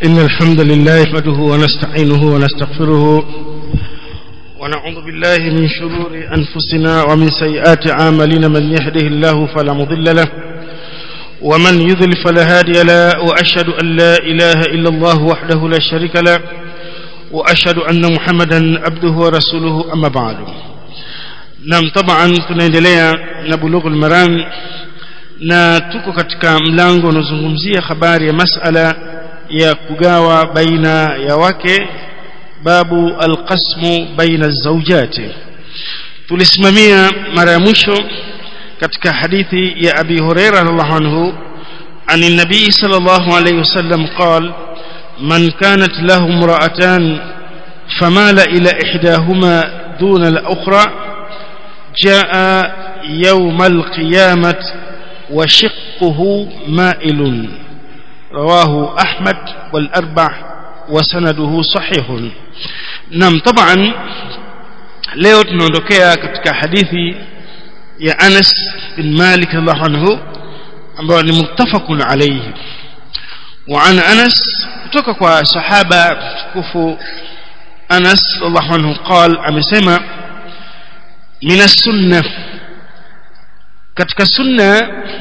إن الحمد لله نحمده ونستعينه ونستغفره ونعوذ بالله من شرور أنفسنا ومن سيئات عاملنا من يهده الله فلا مضل له ومن يضل فلا هادي له وأشهد أن لا إله إلا الله وحده لا شريك له وأشهد أن محمدا عبده ورسوله أما بعد نعم طبعا tunaendelea na bulughul maram na tuko katika mlango unaozungumzia habari ya masala ya kugawa baina ya wake babu alqasmu baina zawjati tulisimamia mara ya mwisho katika hadithi ya abi huraira radhiallahu anhu عن النبي صلى الله عليه وسلم قال من كانت له امرأتان فمال إلى إحداهما دون الأخرى جاء يوم القيامة وشقه مائل رواه أحمد والأربع وسنده صحيح نعم طبعا leo tunaondokea katika hadithi ya Anas bin Malik radhiallahu anhu ambayo ni muttafaqun alayhi wa an Anas kutoka kwa sahaba mtukufu Anas radhiallahu anhu قال amesema min as-sunnah katika sunna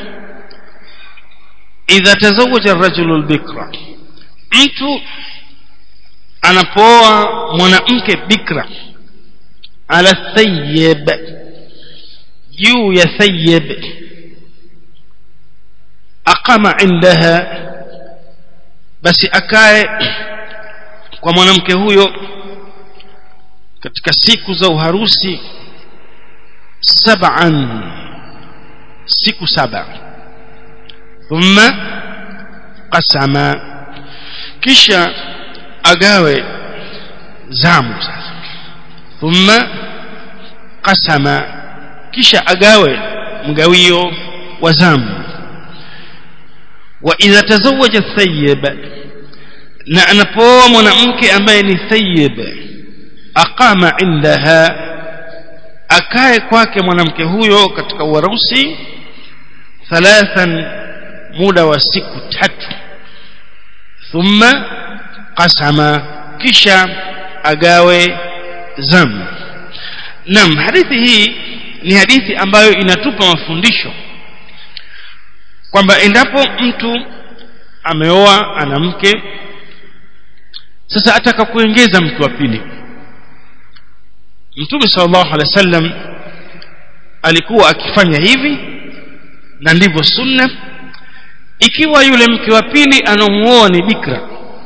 idha tazawaja ar-rajulu al-bikra mtu anapooa mwanamke bikra ala thayyib juu ya thayyib aqama indaha basi akae kwa mwanamke huyo katika siku za uharusi sab'an siku saba thumma qasama kisha agawe zamu sasa thumma qasama kisha agawe mgawio wa zamu wa idha tazawaja thayyib na anapooa mwanamke ambaye ni thayyib aqama indaha akae kwake mwanamke huyo katika uharusi thalathan muda wa siku tatu thumma qasama kisha agawe zamu nam hadithi hii ni hadithi ambayo inatupa mafundisho kwamba endapo mtu ameoa ana mke sasa ataka kuongeza mke wa pili mtume sallallahu alaihi wasallam alikuwa akifanya hivi na ndivyo sunna ikiwa yule mke wa pili anamuoa ni bikra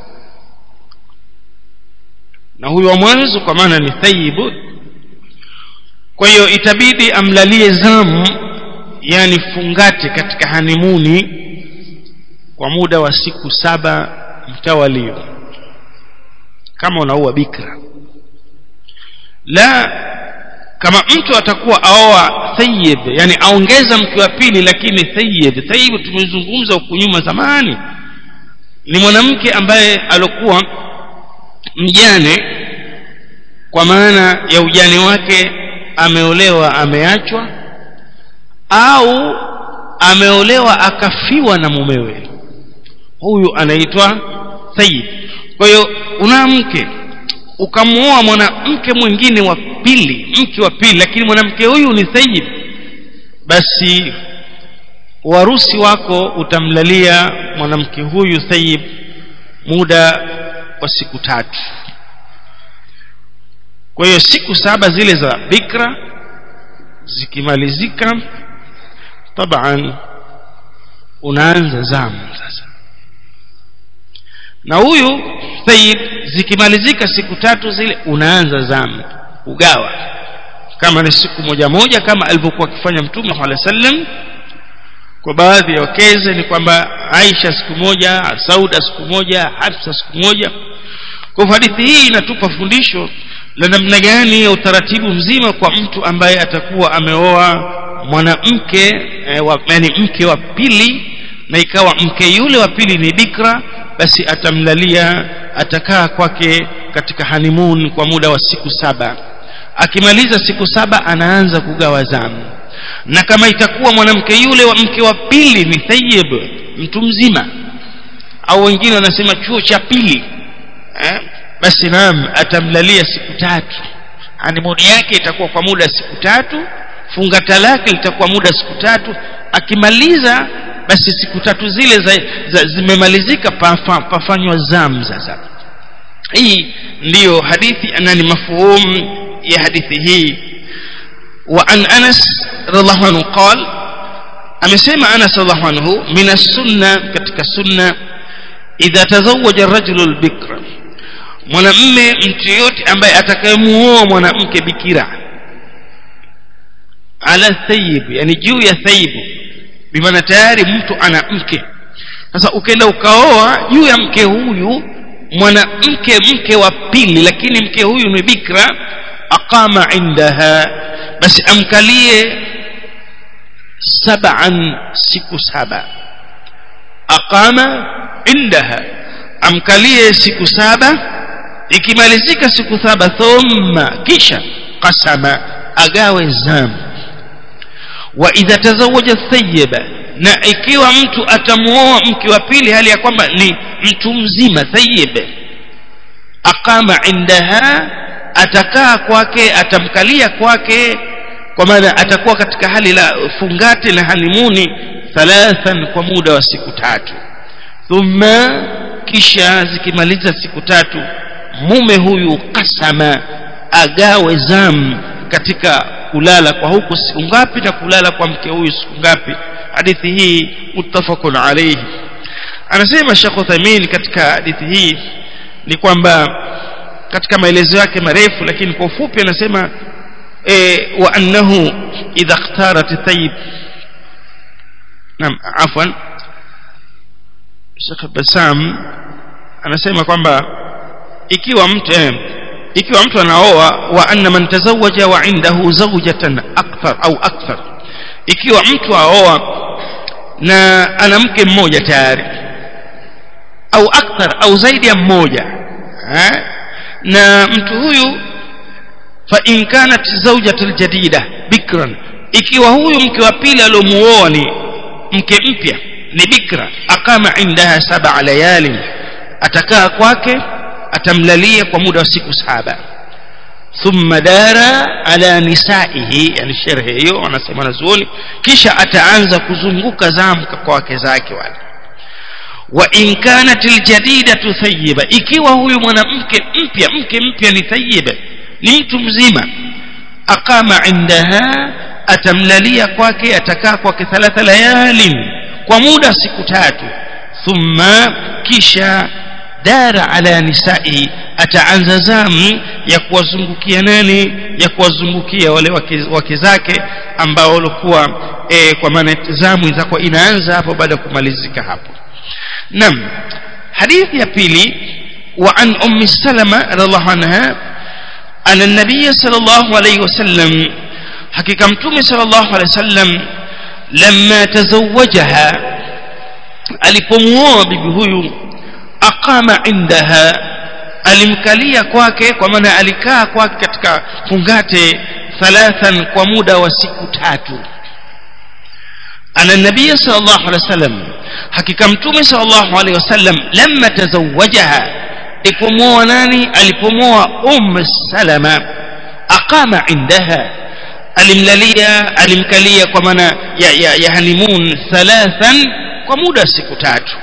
na huyo wa mwanzo kwa maana ni thayibu kwa hiyo itabidi amlalie zamu yani fungate katika hanimuni kwa muda wa siku saba mtawalio kama unaua bikra la kama mtu atakuwa aoa thayyib yani aongeza mke wa pili lakini thayyib thayyib tumezungumza huko nyuma zamani ni mwanamke ambaye alokuwa mjane kwa maana ya ujane wake ameolewa ameachwa au ameolewa akafiwa na mumewe huyu anaitwa thayyib kwa hiyo una mke ukamuoa mwanamke mwingine wa pili mke wa pili lakini mwanamke huyu ni thayyib basi warusi wako utamlalia mwanamke huyu thayyib muda wa siku tatu kwa hiyo siku saba zile za bikra zikimalizika taban unaanza zamu sasa na huyu thayyib zikimalizika siku tatu zile unaanza zamu ugawa kama ni siku moja moja kama alivyokuwa akifanya mtume sallallahu alaihi wasallam kwa baadhi ya wakeze ni kwamba Aisha siku moja Sauda siku moja Hafsa siku moja kwa hadithi hii inatupa fundisho la namna gani ya utaratibu mzima kwa mtu ambaye atakuwa ameoa mwanamke e, wa, yani mke wa pili na ikawa mke yule wa pili ni bikra basi atamlalia atakaa kwake katika honeymoon kwa muda wa siku saba akimaliza siku saba anaanza kugawa zamu na kama itakuwa mwanamke yule wa mke wa pili ni thayyib mtu mzima au wengine wanasema chuo cha pili eh? basi naam atamlalia siku tatu hanimuni yake itakuwa kwa muda siku tatu fungata lake litakuwa muda siku tatu akimaliza basi siku tatu zile za, za, zimemalizika pafa, pafanywa zamu sasa hii ndiyo hadithi na ni mafuhum ya hadithi hii wa an anas radhiallahu anhu qal amesema anas radhiallahu anhu min as-sunna katika sunna idha tazawaja ar-rajulu al-bikra mwanamme mtu yote ambaye atakayemuoa mwanamke bikira ala thayib yani juu ya thaibu bimaana tayari mtu ana mke sasa ukaenda ukaoa juu ya mke huyu mwanamke mke wa pili lakini mke huyu ni bikra aqama indaha basi amkalie sab'an siku saba aqama indaha amkalie siku saba ikimalizika siku saba thumma kisha qasama agawe zamu wa idha tazawaja thayyiba na ikiwa mtu atamuoa mke wa pili hali ya kwamba ni mtu mzima thayyib aqama indaha atakaa kwake atamkalia kwake kwa maana atakuwa katika hali la fungati na halimuni thalathan kwa muda wa siku tatu thumma kisha zikimaliza siku tatu mume huyu kasama agawe zamu katika kulala kwa huku siku ngapi na kulala kwa mke huyu siku ngapi hadithi hii muttafaqun alayhi anasema Sheikh Uthaymeen katika hadithi hii ni kwamba katika maelezo yake marefu lakini kwa ufupi anasema e, wa annahu idha ikhtarat tayyib naam afwan Sheikh Basam anasema kwamba ikiwa mtu eh, ikiwa mtu anaoa wa anna man tazawaja wa indahu zawjatan akthar au akthar ikiwa mtu aoa na ana mke mmoja tayari au akthar au zaidi ya mmoja eh? na mtu huyu fa in kanat zawjatul jadida bikran ikiwa huyu mke wa pili aliomuoa ni mke mpya ni bikra akama indaha sab'a layalin atakaa kwake atamlalia kwa muda wa siku saba thumma dara ala nisaihi yani sherhe hiyo wanasema wanazuoni kisha ataanza kuzunguka zamu kwa wake zake wale wa in kanat aljadidatu thayyiba ikiwa huyu mwanamke mpya mke mpya ni thayyiba ni mtu mzima aqama indaha atamlalia kwake atakaa kwake thalatha layalin kwa muda siku tatu thumma kisha dara ala nisai ataanza zamu ya kuwazungukia nani ya kuwazungukia wale wake, wake zake ambao walikuwa e, kwa maana zamu itakuwa inaanza hapo baada ya kumalizika hapo nam hadithi ya pili wa an ummi salama radhiallahu anha أن النبي صلى الله عليه وسلم حقيقة متومي صلى الله عليه وسلم لما تزوجها alipomuoa bibi huyu aqama indaha alimkalia kwake kwa maana alikaa kwake katika fungate thalathan kwa muda wa siku tatu ana nabii sallallahu alaihi wasallam hakika mtume sallallahu alaihi wasallam lamma tazawajaha alipomuoa nani alipomuoa um salama aqama indaha alimlalia alimkalia kwa maana ya, ya, ya honeymoon thalathan kwa muda siku tatu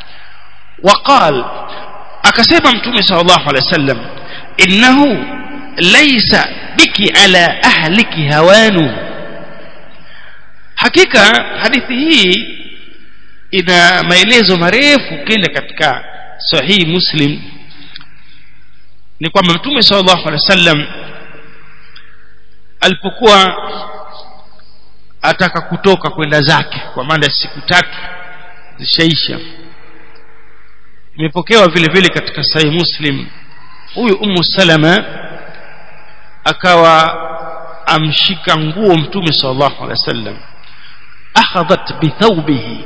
وقال akasema mtume sallallahu alaihi wasallam innahu laysa biki ala ahliki hawanu hakika hadithi hii ina maelezo marefu kenda katika sahihi muslim ni kwamba mtume sallallahu alaihi wasallam alipokuwa ataka kutoka kwenda zake kwa maana siku tatu zishaisha imepokewa vile vile katika sahih muslim huyu ummu salama akawa amshika nguo mtume sallallahu alaihi wasallam akhadhat bithawbihi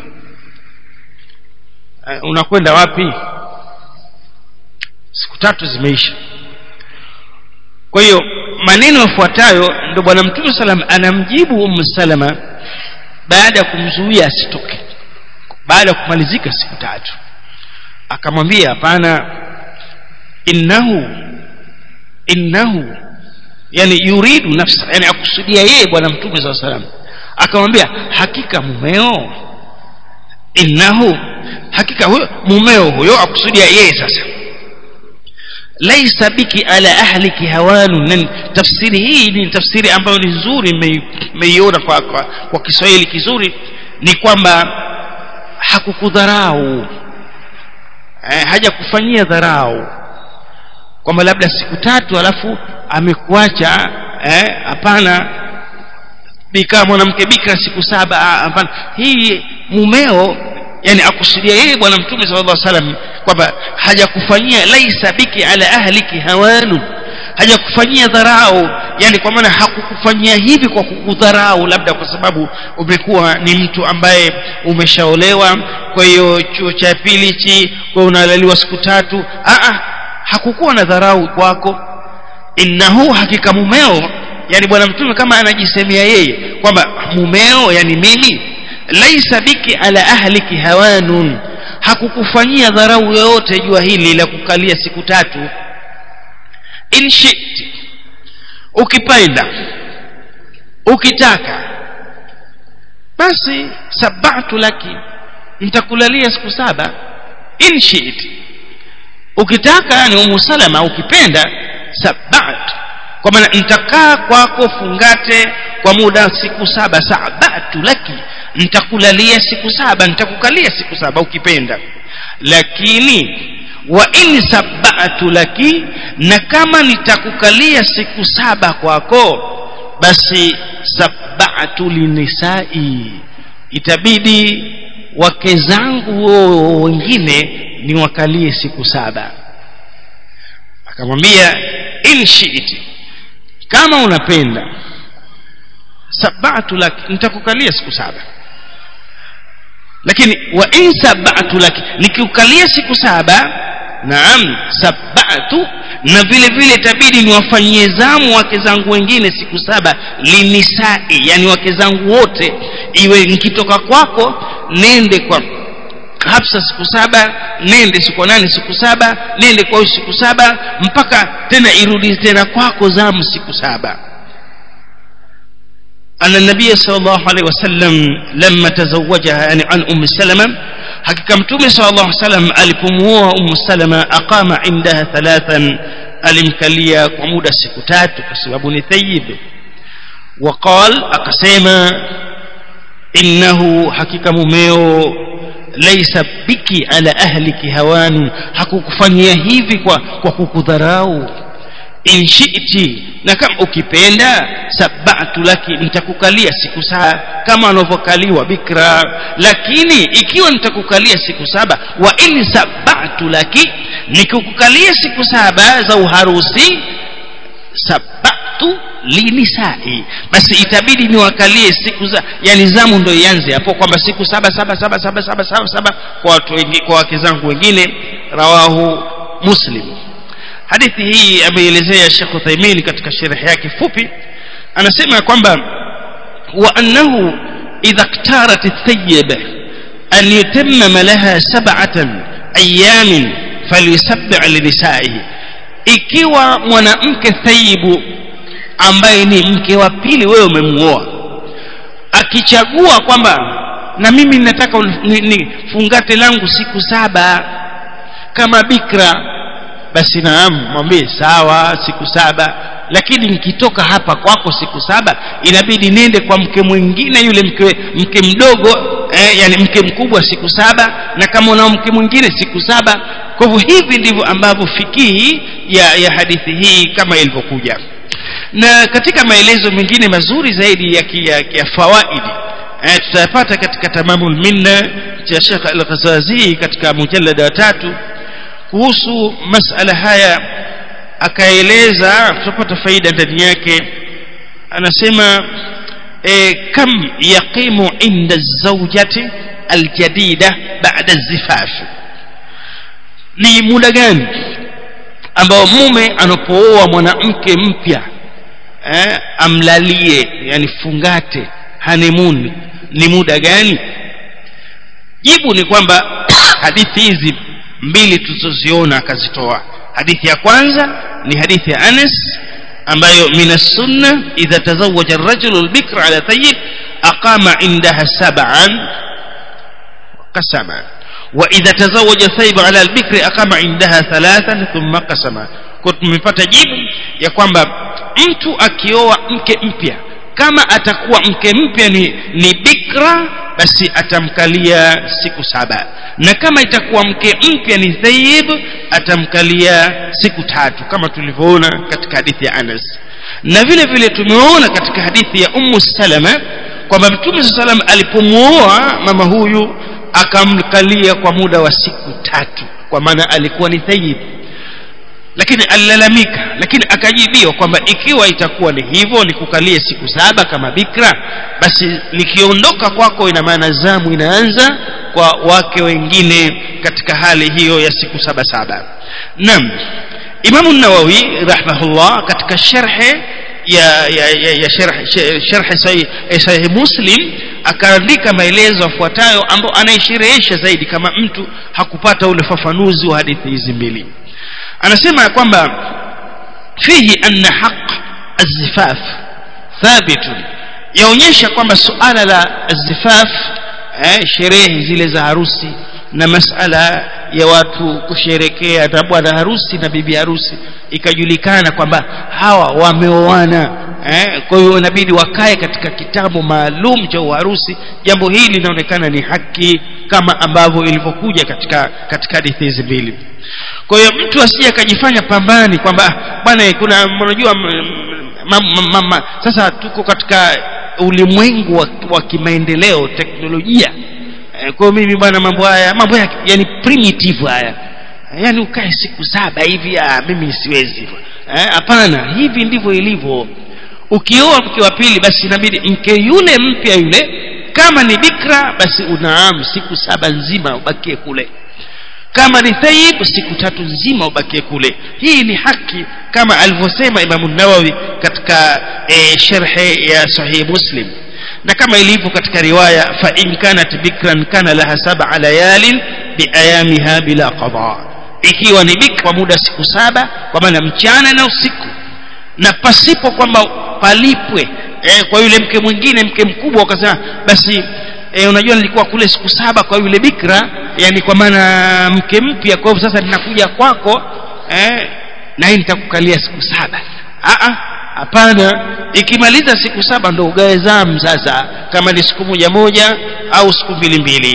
unakwenda wapi siku tatu zimeisha kwa hiyo maneno yafuatayo ndio bwana mtume salam anamjibu ummu salama baada ya kumzuia asitoke baada ya kumalizika siku tatu akamwambia hapana innahu innahu yani yuridu nafsa yani akusudia yeye bwana mtume saa salam akamwambia hakika mumeo innahu hakika huyo mumeo huyo akusudia yeye sasa laisa biki ala ahliki hawanu tafsiri hii ni tafsiri ambayo ni nzuri mmeiona kwa, kwa, kwa kiswahili kizuri ni kwamba hakukudharau eh, hajakufanyia dharau kwamba labda siku tatu alafu amekuacha hapana eh, bikaa mwanamke bikra siku saba hapana hii mumeo yani akusudia yeye bwana mtume sallallahu alaihi wasallam kwamba hajakufanyia laisa biki ala ahliki hawanu hajakufanyia dharau yani kwa maana hakukufanyia hivi kwa kukudharau labda kwa sababu umekuwa ni mtu ambaye umeshaolewa kwa hiyo chuo cha pili hichi kwa unalaliwa siku tatu a hakukuwa na dharau kwako innahu hakika mumeo yani bwana mtume kama anajisemea yeye kwamba mumeo yani mimi laisa biki ala ahliki hawanun hakukufanyia dharau yoyote jua hili la kukalia siku tatu in shit ukipenda ukitaka basi sabatu laki nitakulalia siku saba in shit ukitaka yani umu salama ukipenda sabatu kwa maana nitakaa kwako fungate kwa muda siku saba sabatu laki nitakulalia siku saba nitakukalia siku saba ukipenda lakini wa in sabatu laki na kama nitakukalia siku saba kwako basi sabatu linisai itabidi wake zangu wengine niwakalie siku saba akamwambia in shiiti kama unapenda sabatu laki nitakukalia siku saba lakini wa in sabatu laki nikiukalia siku saba naam sabatu na vile vile itabidi niwafanyie zamu wake zangu wengine siku saba linisai yani wake zangu wote iwe nikitoka kwako nende kwa hafsa siku saba nende siku nane siku saba nende kwa siku saba mpaka tena irudi tena kwako zamu siku saba أن النبي صلى الله عليه وسلم لما تزوجها يعني عن أم سلمة حقيقة متومي صلى الله عليه وسلم ألفموها أم سلمة أقام عندها ثلاثا ألمكليا ومودة سكتات كسبب نثيب وقال أقسيما إنه حقيقة مميو ليس بك على أهلك هوان hakukufanyia hivi kwa, kwa kukudharau in shi'ti na kama ukipenda sabatu laki nitakukalia siku saba kama anavyokaliwa bikra lakini ikiwa nitakukalia siku saba wa in sabatu laki nikikukalia siku saba za uharusi sabatu linisai basi itabidi niwakalie siku za yani zamu ndo ianze hapo kwamba siku saba saba saba saba saba saba saba kwa watu wengi kwa wake zangu wengine rawahu muslim hadithi hii ameelezea Sheikh Uthaymeen katika sharh yake fupi anasema kwamba wa annahu idha iktarat at-tayyib an yutammama laha sab'atan ayamin falyusabbi' linisaihi ikiwa mwanamke thayyibu ambaye ni mke wa pili wewe umemuoa akichagua kwamba na mimi nataka ni, ni fungate langu siku saba kama bikra basi naam mwambie sawa siku saba lakini nikitoka hapa kwako siku saba inabidi nende kwa mke mwingine yule mke, mke mdogo eh, yani mke mkubwa siku saba na kama unao mke mwingine siku saba kwa hivyo hivi ndivyo ambavyo fikihi ya, ya hadithi hii kama ilivyokuja na katika maelezo mengine mazuri zaidi ya, ya, ya fawaidi eh, tutayapata katika tamamul minna cha Sheikh Al-Ghazazi katika mujallada wa tatu kuhusu masala haya akaeleza tutapata faida ndani yake anasema e, kam yaqimu inda zawjati aljadida baada zifaf ni muda gani ambao mume anapooa mwanamke mpya eh, amlalie yani fungate honeymoon ni muda gani jibu ni kwamba hadithi hizi mbili tulizoziona akazitoa hadithi ya kwanza ni hadithi ya Anas ambayo min sunna idha tazawaja ar-rajulu al-bikra ala tayyib aqama indaha sab'an qasama wa idha tazawaja thayib ala al-bikri aqama indaha thalathan thumma qasama kwa tumepata jibu ya kwamba mtu akioa mke mpya kama atakuwa mke mpya ni, ni bikra basi atamkalia siku saba na kama itakuwa mke mpya ni thayib atamkalia siku tatu kama tulivyoona katika hadithi ya Anas na vile vile tumeona katika hadithi ya Ummu Salama kwamba Mtume sallam alipomuoa mama huyu akamkalia kwa muda wa siku tatu kwa maana alikuwa ni thayib lakini alilalamika lakini akajibiwa kwamba ikiwa itakuwa ni hivyo nikukalie siku saba kama bikra basi nikiondoka kwako ina maana zamu inaanza kwa wake wengine katika hali hiyo ya siku saba saba naam imamu nawawi rahmahullah katika sharhe ya ya ya, ya sharh sharh sahih sahih muslim akaandika maelezo yafuatayo ambayo anaisherehesha zaidi kama mtu hakupata ule fafanuzi wa hadithi hizi mbili anasema kwamba fihi anna haq azifaf thabitun yaonyesha kwamba suala la azifaf eh, sherehe zile za harusi na masala ya watu kusherekea na bwana harusi na bibi harusi ikajulikana kwamba hawa wameoana eh, kwa hiyo inabidi wakae katika kitabu maalum cha uharusi jambo hili linaonekana ni haki kama ambavyo ilivyokuja katika katika hadithi hizi mbili kwa hiyo mtu asije akajifanya pambani kwamba bwana kuna unajua mama sasa tuko katika ulimwengu wa, wa kimaendeleo teknolojia e, kwa hiyo mimi bwana mambo haya mambo ya yani primitive haya yani ukae siku saba hivi ah mimi siwezi hapana eh, hivi ndivyo ilivyo ukioa mke wa pili basi inabidi mke yule mpya yule kama ni bikra basi unaam siku saba nzima ubakie kule kama ni thayib siku tatu nzima ubakie kule hii ni haki kama alivyosema Imam Nawawi katika e, sharhe ya Sahih Muslim na kama ilivyo katika riwaya fa in kanat bikran kana laha sab'a layalin bi ayamiha bila qada ikiwa ni bikra kwa muda siku saba kwa maana mchana na usiku na pasipo kwamba palipwe eh, kwa yule mke mwingine mke mkubwa ukasema basi e, unajua nilikuwa kule siku saba kwa yule bikra yani kwa maana mke mpya kwa hivyo sasa ninakuja kwako eh, na hii nitakukalia siku saba a hapana ikimaliza siku saba ndo ugawe zamu sasa kama ni siku moja moja au siku mbili mbili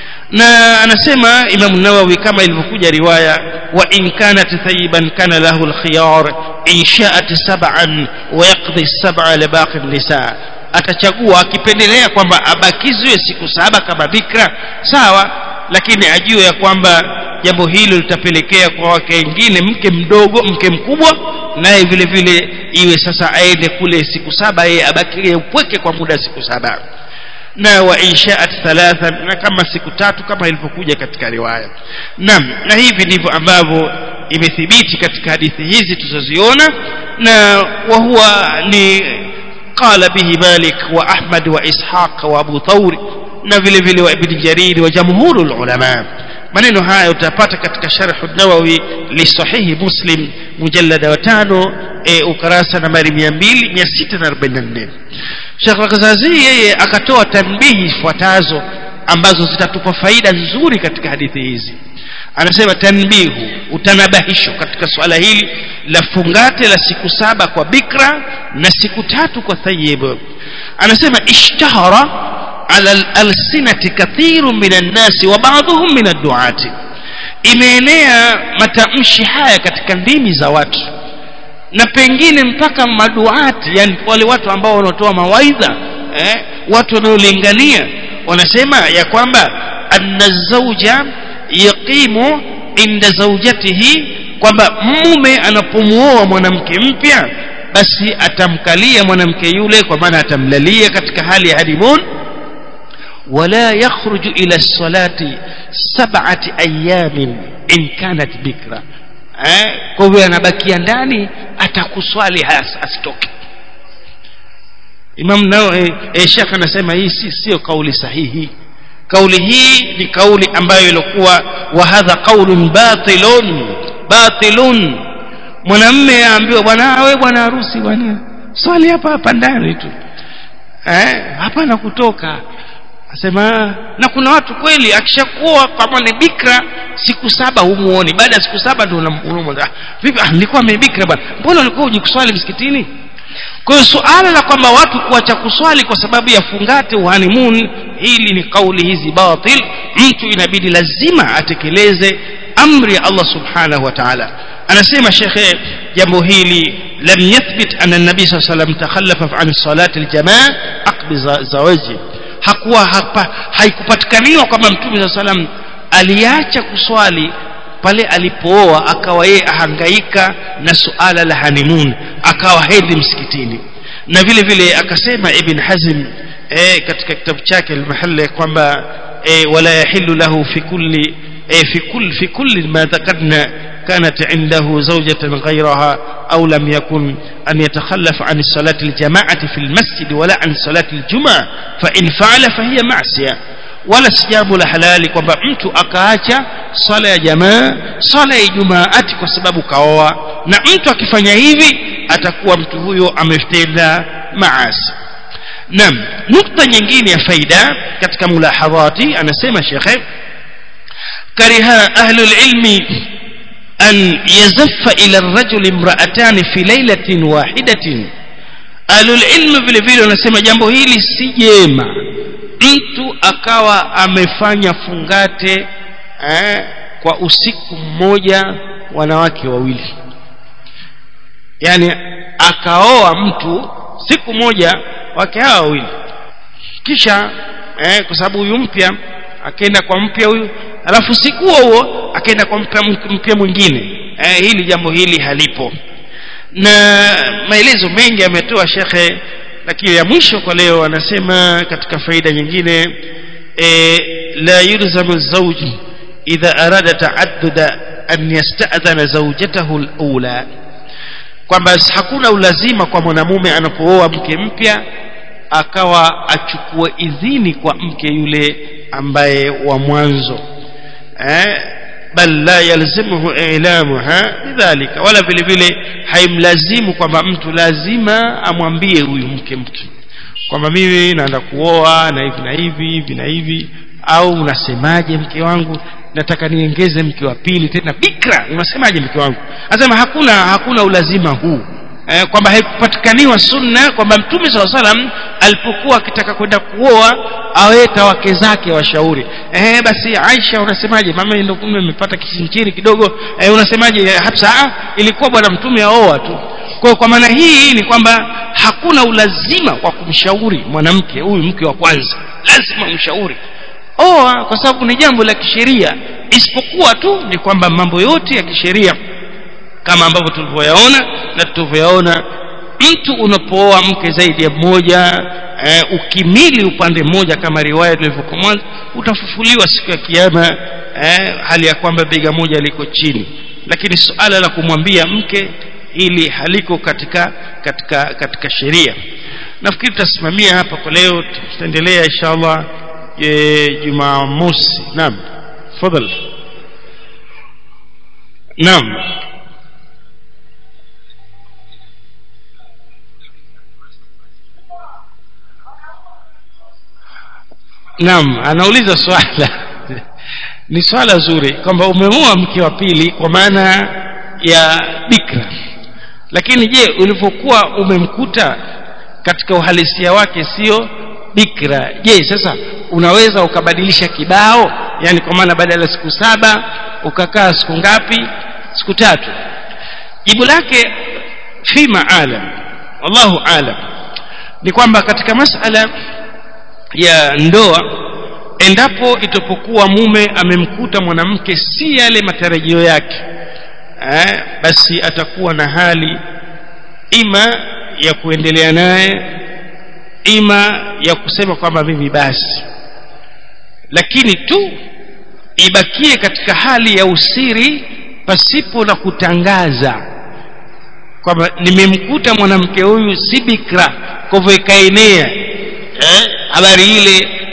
na anasema Imam Nawawi kama ilivyokuja riwaya wa in kanat thayiban kana lahu al-khiyar in sha'at sab'an wa yaqdi sab'a li baqi nisa atachagua akipendelea kwamba abakizwe siku saba kama bikra sawa lakini ajue ya kwamba jambo hilo litapelekea kwa wake wengine mke mdogo mke mkubwa naye vile vile iwe sasa aende kule siku saba yeye abakie upweke kwa muda siku saba na wa inshaat thalatha na kama siku tatu kama ilivyokuja katika riwaya naam na hivi ndivyo ambavyo imethibiti katika hadithi hizi tuzoziona na wa huwa ni قال به مالك وأحمد وإسحاق وأبو ثور na vile vile wa ibn jarir wa jamhurul ulama maneno haya utapata katika sharh an-nawawi li sahihi muslim mujallada wa tano e, ukarasa nambari 200 644 Sheikh Al-Ghazazi yeye akatoa tanbihi ifuatazo ambazo zitatupa faida nzuri katika hadithi hizi anasema tanbihu utanabahisho katika swala hili la fungate la siku saba kwa bikra na siku tatu kwa thayyib anasema ishtahara ala alsinati kathiru minan nasi wa ba'dhum min ad-du'ati imeenea matamshi haya katika ndimi za watu na pengine mpaka maduati yani wale watu ambao wanatoa mawaidha eh, watu wanaolingania wanasema ya kwamba anna zawja yaqimu inda zawjatihi kwamba mume anapomuoa mwanamke mpya basi atamkalia mwanamke yule kwa maana atamlalia katika hali ya honeymoon ولا يخرج إلى الصلاة سبعة أيام إن كانت بكرة kwa hivyo anabakia ndani atakuswali asitoke Imam nao eh, eh, Sheikh anasema hii si sio kauli sahihi kauli hii ni kauli ambayo ilikuwa wa hadha qaulun batilun batilun mwanamme aambiwa bwana wewe bwana harusi bwana swali hapa hapa ndani tu eh hapana kutoka asema na kuna watu kweli akishakuwa kama ni bikra siku saba humuoni baada ya siku saba ndio unamwona vipi ah nilikuwa mebikra bwana mbona ulikuwa uje kuswali msikitini kwa hiyo suala la kwamba watu kuacha kuswali kwa sababu ya fungate uhanimun hili ni kauli hizi batil mtu inabidi lazima atekeleze amri ya Allah subhanahu wa ta'ala anasema shekhe jambo hili lam yathbit anna nabii sallallahu alayhi wasallam takhallafa an salati aljamaa aqbi zawaji hakuwa hapa haikupatikaniwa kwamba mtume sallallahu alayhi wasallam aliacha kuswali pale alipooa akawa yeye ahangaika na suala la hanimun akawa hedhi msikitini na vile vile akasema ibn hazm eh, katika kitabu chake al-mahalla kwamba eh, wala yahillu lahu fi kulli eh, fi kulli fi kulli ma dhakarna كانت عنده زوجة غيرها أو لم يكن أن يتخلف عن الصلاة الجماعة في المسجد ولا عن صلاة الجمعة فإن فعل فهي معصية wala si jambo la halali kwamba mtu akaacha swala ya jamaa swala ya jumaati kwa sababu kaoa na mtu akifanya hivi atakuwa mtu huyo ametenda maasi naam nukta nyingine ya faida katika mulahadhati anasema shekhe kariha ahlul ilmi an yazaffa ila rajuli imra'atani fi lailatin wahidatin ahlul ilmi vile vile wanasema jambo hili si jema mtu akawa amefanya fungate eh, kwa usiku mmoja wanawake wawili yani akaoa mtu siku moja wake hawa wawili kisha eh, kwa sababu huyu mpya akaenda kwa mpya huyu alafu siku huo huo akaenda kwa mpya mpya mwingine eh, hili jambo hili halipo na maelezo mengi ametoa shekhe lakini ya mwisho kwa leo anasema katika faida nyingine e, la yulzamu zawj idha arada taadduda an yasta'dhana zawjatahu al-ula kwamba hakuna ulazima kwa mwanamume anapooa mke mpya akawa achukue idhini kwa mke yule ambaye wa mwanzo eh bal la yalzimuhu ilamuha bidhalika wala vile vile haimlazimu kwamba mtu lazima amwambie huyu mke mtu kwamba mimi naenda kuoa na hivi na hivi hivi na hivi au unasemaje mke wangu nataka niongeze mke wa pili tena bikra unasemaje mke wangu anasema hakuna hakuna ulazima huu eh, kwamba haikupatikaniwa sunna kwamba mtume saa salam alipokuwa akitaka kwenda kuoa aweta wake zake washauri eh, basi Aisha unasemaje mama ndio kumbe amepata kisinchiri kidogo eh, unasemaje Hafsa ilikuwa bwana mtume aoa tu kwa kwa maana hii ni kwamba hakuna ulazima kwa kumshauri mwanamke huyu mke wa kwanza lazima mshauri oa kwa sababu ni jambo la kisheria isipokuwa tu ni kwamba mambo yote ya kisheria kama ambavyo tulivyoyaona na tulivyoyaona mtu unapooa mke zaidi ya mmoja e, ukimili upande mmoja kama riwaya tulivyokuwa mwanzo utafufuliwa siku ya kiyama e, hali ya kwamba bega moja liko chini lakini suala la kumwambia mke ili haliko katika katika katika sheria nafikiri tutasimamia hapa kwa leo tutaendelea inshallah jumamosi naam fadhali naam naam anauliza swala ni swala zuri kwamba umeoa mke wa pili kwa maana ya bikra lakini je ulivyokuwa umemkuta katika uhalisia wake sio bikra je sasa unaweza ukabadilisha kibao yani kwa maana badala ya siku saba ukakaa siku ngapi siku tatu jibu lake fi maalam wallahu alam ni kwamba katika masala ya ndoa endapo itapokuwa mume amemkuta mwanamke si yale matarajio yake eh, basi atakuwa na hali ima ya kuendelea naye ima ya kusema kwamba mimi basi lakini tu ibakie katika hali ya usiri pasipo na kutangaza kwamba nimemkuta mwanamke huyu si bikra kwa hivyo ikaenea eh, habari ile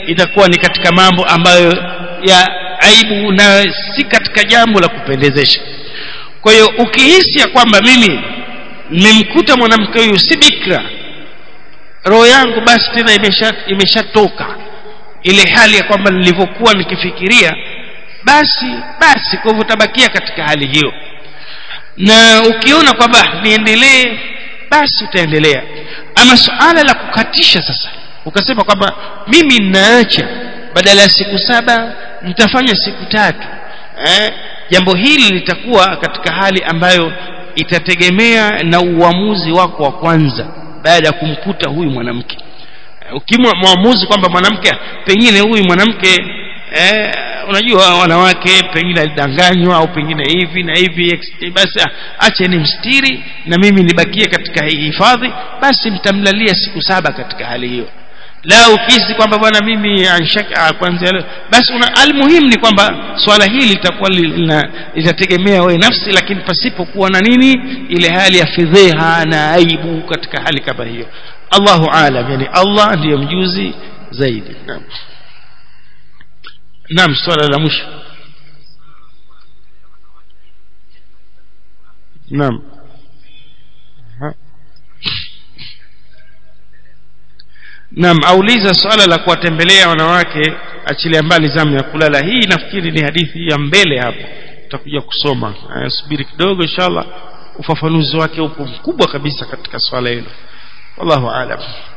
itakuwa ni katika mambo ambayo ya aibu na si katika jambo la kupendezesha kwa hiyo ukihisi ya kwamba mimi nimemkuta mwanamke huyu si bikra roho yangu basi tena imeshatoka imesha ile hali ya kwamba nilivyokuwa nikifikiria basi basi kwa hivyo utabakia katika hali hiyo na ukiona kwamba niendelee basi utaendelea ama suala la kukatisha sasa ukasema kwamba mimi ninaacha badala ya siku saba nitafanya siku tatu eh, jambo hili litakuwa katika hali ambayo itategemea na uamuzi wako wa kwanza baada ya kumkuta huyu mwanamke ukimwa mwamuzi kwamba mwanamke pengine huyu mwanamke eh, unajua wanawake pengine alidanganywa au pengine hivi na hivi basi ache ni mstiri na mimi nibakie katika hii hifadhi basi mtamlalia siku saba katika hali hiyo la ukihisi kwamba bwana mimi anshaka kwanza leo basi una almuhimu ni kwamba swala hili litakuwa litategemea wewe nafsi lakini pasipokuwa na nini ile hali ya fedheha na aibu katika hali kama hiyo Allahu alam yani Allah ndiyo mjuzi zaidi naam naam swala la mwisho naam Naam auliza swala la kuwatembelea wanawake achilia mbali zamu ya kulala hii nafikiri ni hadithi ya mbele hapo tutakuja kusoma subiri kidogo inshallah ufafanuzi wake upo mkubwa kabisa katika swala hilo wallahu aalam